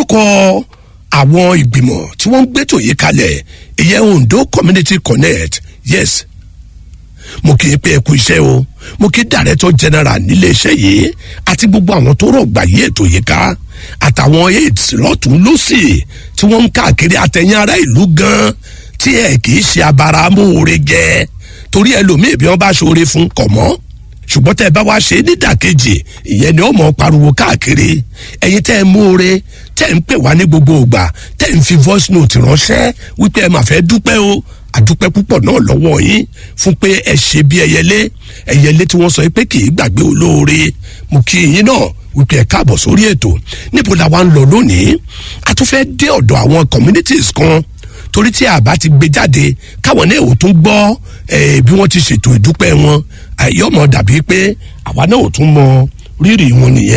lórúkọ àwọn ìgbìmọ̀ tí wọ́n ń gbẹ́tò yìí kalẹ̀ ìyẹn ondo community connect yes mo kì í pé ẹ kú iṣẹ́ o mo kì í director general nílé iṣẹ́ yìí àti gbogbo àwọn tó rọ̀gbà yí ètò yìí ká àtàwọn aids lọ́tún lọ́sì tí wọ́n ń káàkiri àtẹ̀yìn ará ìlú gan tí ẹ kì í ṣe abara amóore jẹ torí ẹlòmíì bí wọ́n bá ṣoore fún kọ̀ mọ́ ṣùgbọ́n tẹ́ ẹ bá wá ṣe nídàkejì ìyẹn ni ó mọ̀ pariwo káàkiri ẹ̀yin tẹ́ ẹ múore tẹ́ ẹ ń pè wá ní gbogbo ìgbà tẹ́ ẹ ń fi voice note ránṣẹ́ wípé ẹ máa fẹ́ dúpẹ́ o àdúpẹ́ púpọ̀ náà lọ́wọ́ yín fún pé ẹ ṣe bí ẹyẹlé ẹyẹlé tí wọ́n sọ pé kì í gbàgbé olóore mo kí yín náà wípé ẹ káàbọ̀ sórí ètò níbo la wá ń lọ lónìí a tún fẹ́ dé ọ̀dọ̀ àwọn communities kan torí tí a bá ti gbé jáde káwọn náà ò tún gbọ́ bí wọ́n ti ṣètò ìdúpẹ́ wọn àyọ̀mọ̀ dàbí pé àwa náà ò tún mọ rírì wọn nìyẹn.